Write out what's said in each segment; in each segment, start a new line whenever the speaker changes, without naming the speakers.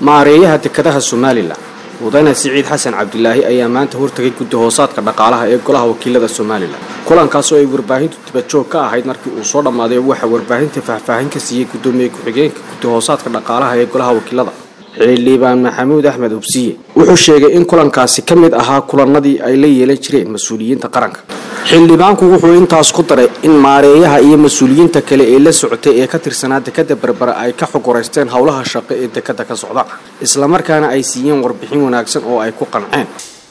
maareeyaha dekedaha somalilan mudane siciid xasan cabdilaahi ayaa maanta hortagay guddi hoosaadka dhaqaalaha ee golaha wakiilada somalilan kulankaasoo ay warbaahintu dibajoog ka ahayd markii uu soo dhammaaday waxaa warbaahinta faahfaahin ka siiyey guddoomiye ku-xigeenka guddi hoosaadka dhaqaalaha ee golaha wakiilada xildhibaan maxamuud axmed hubsiye wuxuu sheegay in kulankaasi ka mid ahaa kulanadii ay la yeelan jireen mas-uuliyiinta qaranka xildhibaanku wuxuu intaas ku daray in maareeyaha iyo mas-uuliyiinta kale ee la socotay ee ka tirsanaa dekada berbera ay ka xogoraysteen howlaha shaqo ee dekada ka socda islamarkaana ay siiyeen warbixin wanaagsan oo ay ku qanceen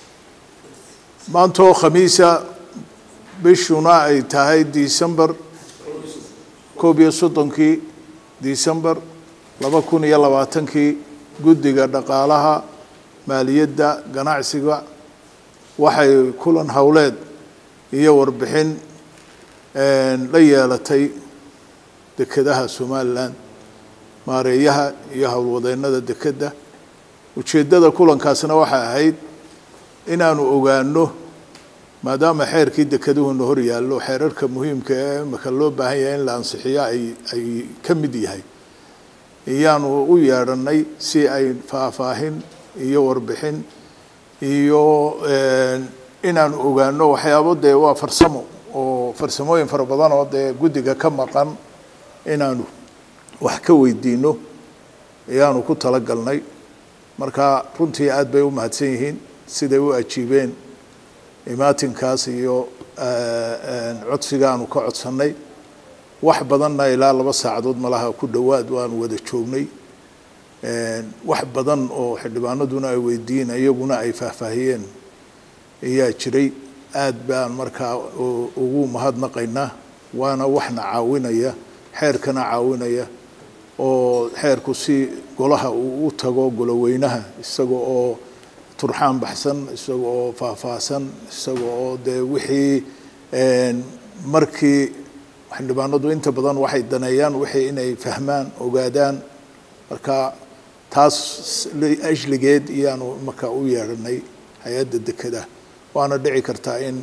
maantoo khamiisa bishuna ay tahay disembar koob iyo soddonkii disembar laba kun iyo labaatankii guddiga dhaqaalaha maaliyadda ganacsiga waxay kulan howleed iyo warbixin la yeelatay dekedaha somalilan maareeyaha iyo howlwadeennada dekedda ujeeddada kulankaasna waxay ahayd inaanu ogaano maadaama xeerkii dekeduhuna hor yaallo xeerarka muhiimka ee imaka loo baahan yahay in la ansixiyo ay ay ka mid yahay iyaanu u yeedhanay si ay faahfaahin iyo warbixin iyo inaanu ogaano waxyaabo dee waa farsamo oo farsamooyin fara badan oo dee guddiga ka maqan inaanu wax ka weydiino ayaanu ku talagalnay marka runtii aada bay u mahadsan yihiin siday u ajiibeen imaatinkaas iyo codsigaanu ka codsannay wax badanna ilaa laba saacadood malaha ku dhowaad waanu wada joognay wax badan oo xildhibaanaduna ay weydiiyeen iyaguna ay faahfaahiyeen ayaa jiray aad baan markaa ugu mahadnaqaynaa waana waxna caawinaya xeerkana caawinaya oo xeerku si golaha uu u tago goloweynaha isaga oo turxaan baxsan isaga oo faahfaahsan isaga oo dee wixii markii xildhibaanadu inta badan waxay daneeyaan wixii inay fahmaan ogaadaan marka taas ajligeed iyaanu marka u yeedhanay hay-adda dekeda waana dhici kartaa in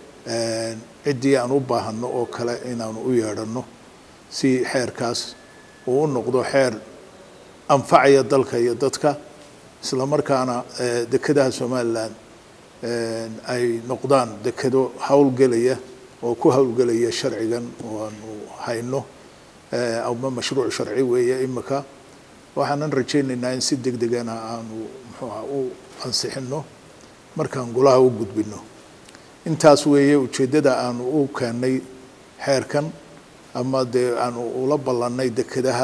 ciddii aan u baahano oo kale inaanu u yeedhanno si xeerkaas uu u noqdo xeer anfacaya dalka iyo dadka isla markaana dekedaha somalilan ay noqdaan dekedo howlgelaya oo ku howlgelaya sharcigan oo aanu hayno ama mashruuc sharci weeye imika waxaanan rajaynaynaa in si deg degana aanu muxuuha u ansixino markaan golaha u gudbino intaas weeye ujeeddada aanu u keennay xeerkan ama dee aanu ula ballannay dekedaha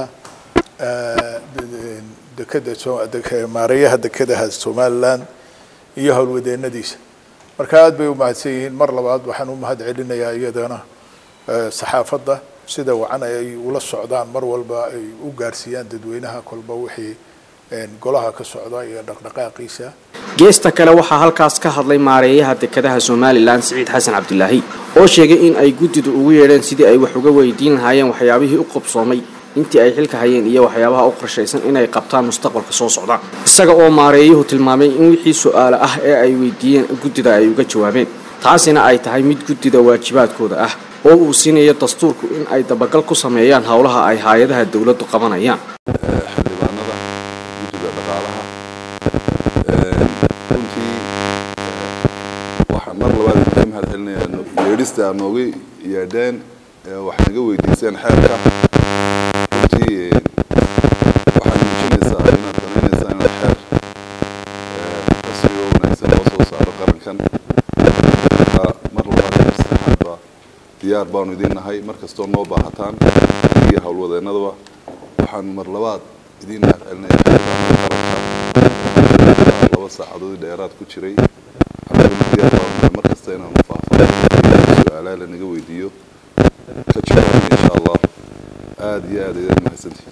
dekeda maareeyaha dekedaha somalilan iyo howlwadeennadiisa marka aada bay u mahadsan yihiin mar labaad waxaan u mahad celinayaa iyadana saxaafadda sida wacan ay ula socdaan mar walba ay u gaarsiiyaan dadweynaha kolba wixii golaha ka socda iyo dhaqdhaqaaqiisa
geesta kale waxaa halkaas ka hadlay maareeyaha dekedaha somalilan siciid xasan cabdilaahi oo sheegay in ay guddidu ugu yeedheen sidii ay wax uga weydiin lahaayeen waxyaabihii u qabsoomay intii ay xilka hayeen iyo waxyaabaha u qorshaysan inay qabtaan mustaqbalka soo socda isaga oo maareeyuhu tilmaamay in wixii su-aale ah ee ay weydiiyeen guddida ay uga jawaabeen taasina ay tahay mid guddida waajibaadkooda ah oo uu siinayo dastuurku in ay dabagal ku sameeyaan howlaha ay hay-adaha dowladdu qabanayaan
xildhibaanada guddiga dhaqaalaha runtii waxaan mar labaad idinka mahad celinayaa yeedhista aad nooga yeedheen wax naga weydiiseen xeerka runtii waxaad muujinaysaa inaad danaynaysaa inaad xeer rasmi oo wanaagsan loo soo saaro qarankan mar labaad iyo saddexaadba diyaar baanu idin nahay mar kastoo noo baahataan iyo howlwadeennadaba waxaan mar labaad idiin mahad celinaya xildhibaanada qaranka laba saacadood dheeraad ku jiray annaguna diyaar baanu nahay mar kasta inaanu faahfaahin su-aalaha lanaga weydiiyo ka jawaabna insha allah aada iyo aad ayaad mahadsantihin